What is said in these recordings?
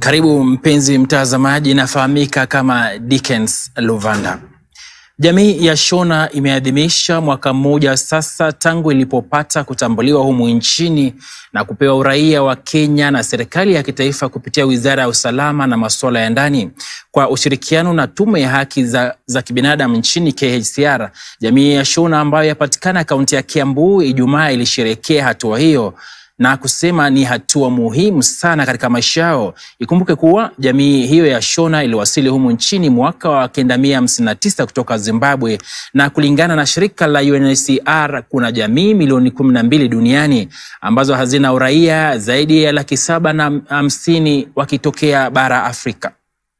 Karibu mpenzi mtazamaji, inafahamika kama Dickens Luvanda. Jamii ya Shona imeadhimisha mwaka mmoja sasa tangu ilipopata kutambuliwa humu nchini na kupewa uraia wa Kenya na serikali ya kitaifa kupitia Wizara ya Usalama na Masuala ya Ndani kwa ushirikiano na Tume ya Haki za, za Kibinadamu nchini KHCR. Jamii ya Shona ambayo yapatikana kaunti ya Kiambu Ijumaa ilisherehekea hatua hiyo na kusema ni hatua muhimu sana katika maisha yao. Ikumbuke kuwa jamii hiyo ya Shona iliwasili humu nchini mwaka wa kenda mia hamsini na tisa kutoka Zimbabwe, na kulingana na shirika la UNHCR kuna jamii milioni kumi na mbili duniani ambazo hazina uraia, zaidi ya laki saba na hamsini wakitokea bara Afrika.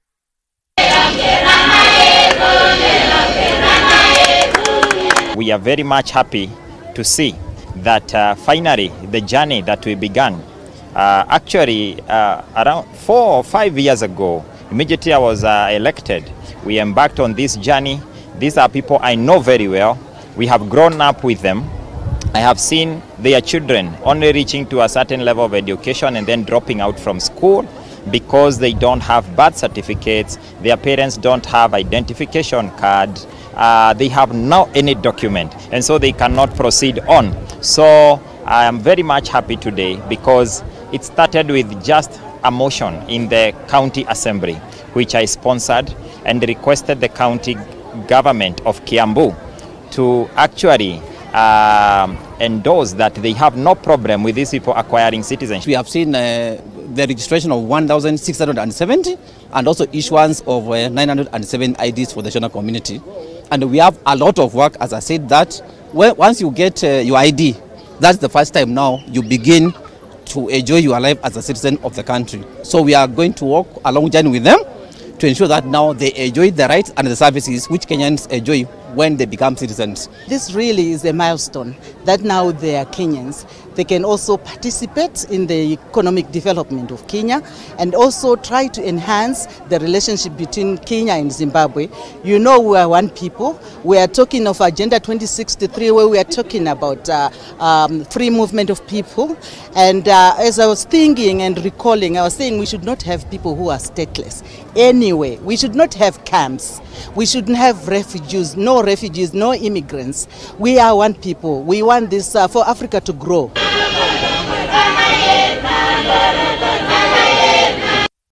We are very much happy to see that uh, finally the journey that we began uh, actually uh, around four or five years ago immediately I was uh, elected we embarked on this journey these are people I know very well we have grown up with them I have seen their children only reaching to a certain level of education and then dropping out from school because they don't have birth certificates their parents don't have identification card uh, they have no any document and so they cannot proceed on so I am very much happy today because it started with just a motion in the county assembly, which I sponsored and requested the county government of Kiambu to actually um, endorse that they have no problem with these people acquiring citizenship. We have seen uh, the registration of 1,670 and also issuance of uh, 907 IDs for the Shona community. And we have a lot of work, as I said, that well, once you get uh, your ID, that's the first time now you begin to enjoy your life as a citizen of the country. So we are going to walk a long journey with them to ensure that now they enjoy the rights and the services which Kenyans enjoy when they become citizens. This really is a milestone that now they are Kenyans. They can also participate in the economic development of Kenya and also try to enhance the relationship between Kenya and Zimbabwe. You know, we are one people. We are talking of Agenda 2063, where we are talking about uh, um, free movement of people. And uh, as I was thinking and recalling, I was saying we should not have people who are stateless. Anyway, we should not have camps. We shouldn't have refugees, no refugees, no immigrants. We are one people. We want this uh, for Africa to grow.